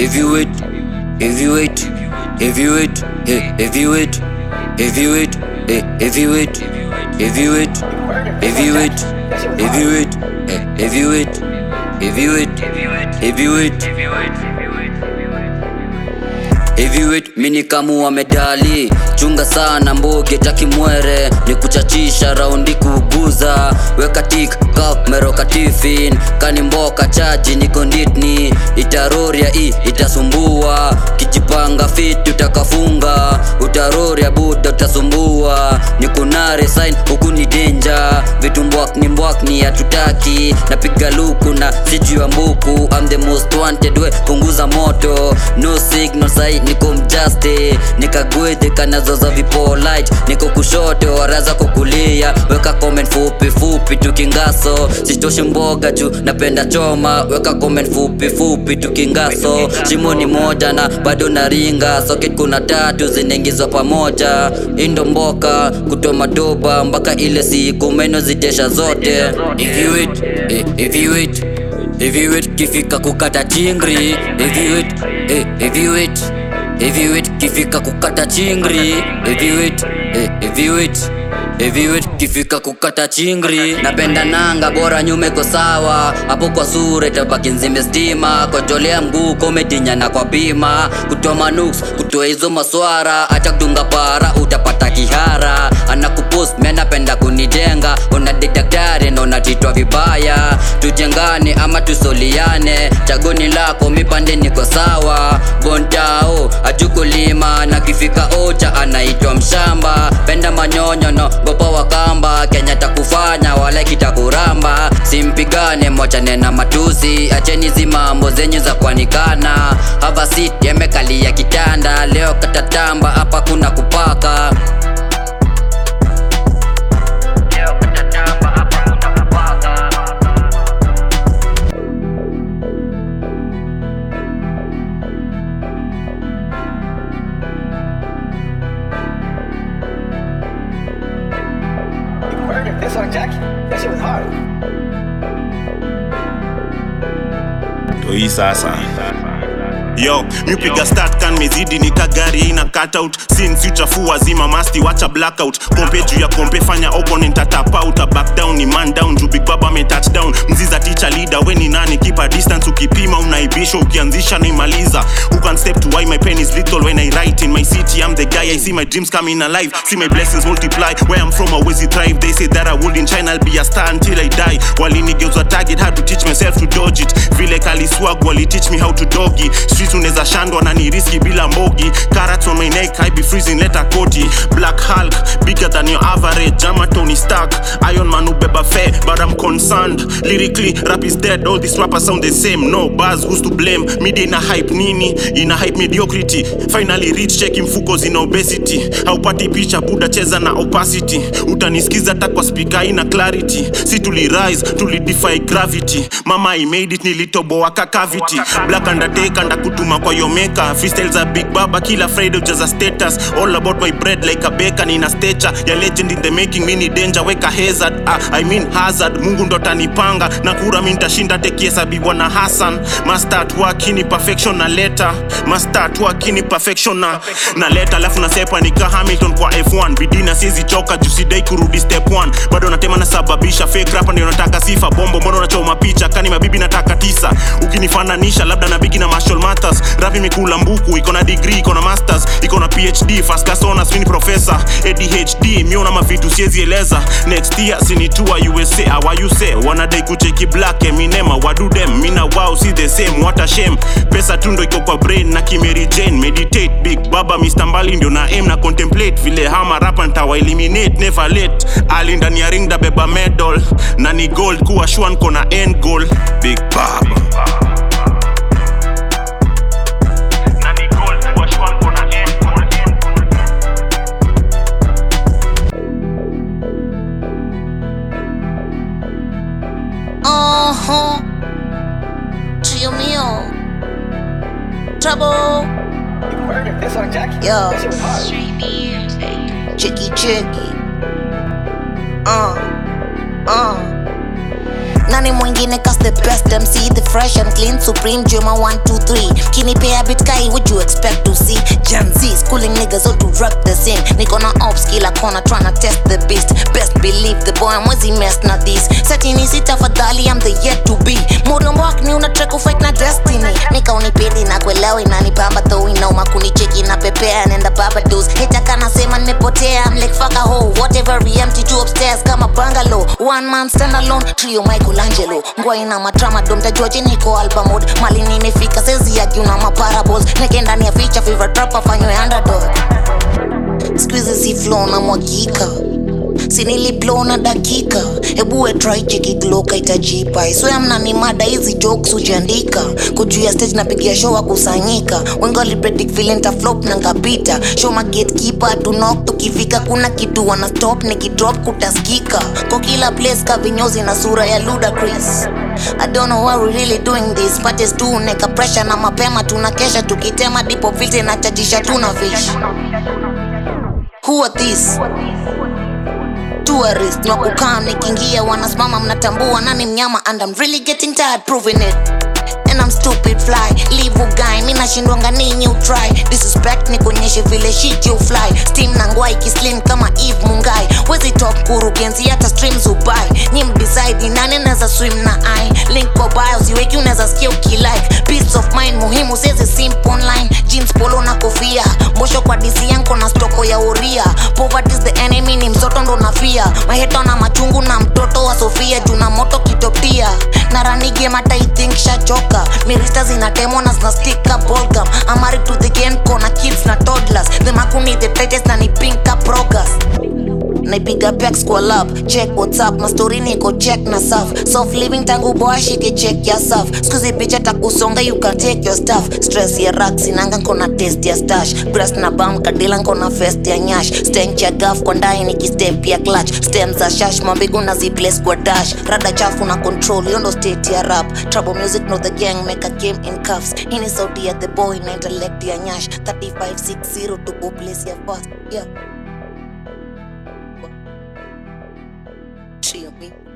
heavyweight, heavyweight, heavyweight, he- heavyweight, heavyweight, he- heavyweight, heavyweight, heavyweight, heavyweight, he- heavyweight, heavyweight, heavyweight. Heavyweight mini kamu wa medali chunga sana mboge takimwere ni kuchachisha raundi kuguza weka tik kap meroka tifin kani mboka chaji niko nditni itaroria i itasumbua kijipanga fit utakafunga utaroria buda utasumbua ni kunare sign huku ni denja vitu mbwak ni mbwak ni hatutaki napiga luku na sijui mbuku I'm the most wanted we punguza moto no signal sai niko mjaste nikagwedhe kanazoza vipolite niko kushoto waraza kukulia weka comment fupi fupi tukingaso sitoshi mboga juu napenda choma weka comment fupi fupi tukingaso shimo ni moja na bado naringa socket kuna tatu zinaingizwa pamoja indo mboka kutoma doba mpaka ile siku meno zitesha zote Heavyweight, eh, heavyweight, heavyweight kifika kukata chingri heavyweight, eh, heavyweight, heavyweight kifika kukata chingri heavyweight, eh, heavyweight Heavyweight kifika kukata chingri napenda nanga bora nyume ko sawa hapo kwa sura itabaki nzime stima kojolea mguu kometinyana kwa bima kutoa manuks kutoa hizo maswara acha kudunga para utapata kihara anakupost mimi anapenda kunijenga unadi daktari na unatitwa vibaya tujengane ama tusoliane chagoni lako mipande niko sawa bontao ajukulima na kifika ocha anaitwa mshamba penda manyonyo no gopa wakamba kenya takufanya wala kitakuramba simpigane mochane na matusi acheni zimambo zenyu za kuanikana hava sit yamekalia kitanda leo katatamba hapa kuna kupaka Leo katatamba, hapa kuna kupaka. Murder. This one, Jack. That shit was hard. ndo hii sasa yo miupiga start kan mezidi nika gari ina cutout since uchafua zima masti wacha blackout kompe juu ya kompe fanya opponent atapauta back down ni man down juu big baba ame touchdown mziza teacher leader we ni nani kipa distance ukipima unaibisha ukianzisha naimaliza who can step to why my pen is little when i write in my city i'm the guy i see my dreams coming alive see my blessings multiply where i'm from always thrive they say that i would in china i'll be a star until i die walinigeuza target had to teach myself to dodge it vile kaliswag wali teach me how to doggy streets unaweza shandwa na ni riski bila mbogi carrots on my neck i be freezing letter koti black hulk bigger than your average jama tony stark iron man ubeba fair but i'm concerned lyrically rap is dead all these rappers sound the same no buzz who's to blame media ina hype nini ina hype mediocrity finally rich check mfuko zina obesity haupati picha buda cheza na opacity utanisikiza hata kwa speaker ina clarity si tuli rise tuli defy gravity mama i made it nilitoboa ka cavity black undertaker ndakutuma kwa yomeka freestyle za big baba kila friday ujaza status all about my bread like a baker nina stature ya legend in the making mini danger weka hazard ah, i mean hazard mungu ndo tanipanga na kura mi nitashinda tekiesabiwa na hassan mastart wakini perfection na leta mastart wakini perfection na na leta alafu nasepa nika hamilton kwa f1 bidina siezi choka jusidai kurudi step 1 bado natema nasababisha fake rapa ndio nataka sifa bombo mbona unachoma picha kani mabibi nataka tisa ukinifananisha labda na bigi na marshall matters rap imekula mbuku iko na degree iko na masters iko na phd first class honors mini professor adhd miona mavitu siezi eleza next year sinitua usa awayuse wanadai kucheki black eminema wadudem mina wow si the same what a shame pesa tundo iko kwa brain na kimeri jane meditate big baba mr mbali ndio na aim na contemplate vile hama rapa ntawa eliminate never late ali ndani ya ring da beba medal na ni gold kuwa shwan kona end goal big baba Na ni gold kuwa shwan kona end goal. Uh-huh. Trio mio. Trouble. Murder. This one, Jack. Yo. That shit was hard. Chicky chicky. Uh. Uh. nani mwingine cause the best mc the fresh and clean supreme juma 123 kinipea bit kai what you expect to see gen z schooling niggas all to rap the scene niko na ops kila kona tryna test the beast best believe the boy mwezi mess na this setini si tafadhali i'm the yet to be muriombwak ni una track fight na destiny nika unipendi na kuelewa inanipamba though inauma kunicheki na pepea nenda babados hetaka nasema nimepotea I'm like fuck a hoe whatever we empty two upstairs kama bungalow one man stand alone trio Michelangelo ngwa ina matrama dom tajua je niko album mode mali nimefika sezi ya juu na maparables neke ndani ya feature favorite rapper fanywe underdog squeeze si flow na mwagika siniliblow na dakika hebuwe try cheki gloka itajipa iswea mnani mada hizi jokes hujiandika kujua stage napigia show wakusanyika wengi walipredict vile nitaflop na ngapita show ma gatekeeper tunok tukifika kuna kitu wana stop nikidrop kutaskika kwa kila place ka vinyozi na sura ya ludacris I don't know why we really doing this parties tu neka pressure na mapema tunakesha tukitema dipo filter na chachisha tuna fish who are these tourist na kukaa nikiingia wanasimama mnatambua nani mnyama and I'm really getting tired proving it and I'm stupid fly leave guy mi nashindwanga ninyi utry disrespect ni kuonyeshe vile shit you fly steam na ngwai kislim kama eve mungai wezi top kurugenzi hata streams ubai nyi mdecide ni nani naweza swim na i link kwa bio siweki unaweza sikia ukilike peace of mind muhimu sezi simp online jeans polo na kofia mbosho kwa disi yanko na stoko ya uria poverty is the enemy ni msoto ndo nafia maheto na machungu na mtoto wa sofia juu na moto kitopia na ranige mata I think shachoka mirista zinatemwa na zinastika bolgam amari to the game kona kids na toddlers the makuni the tightest na ni pinka progress naipiga pex kwa lab check whatsapp mastori niko check na saf soft living tangu boa shike check ya saf skuzi picha takusonga you can take your stuff stress ya rak sinanga nkona test ya stash grass na bam kadila nkona fest ya nyash stench ya gaf kwa ndai nikistep ya clutch stem za shash mambigu na ziplace kwa dash rada chafu na control yondo state ya rap trouble music no the gang make a game in cuffs hini sauti ya the boy na intellect ya nyash 3560 to go place ya fast yeah Trio me.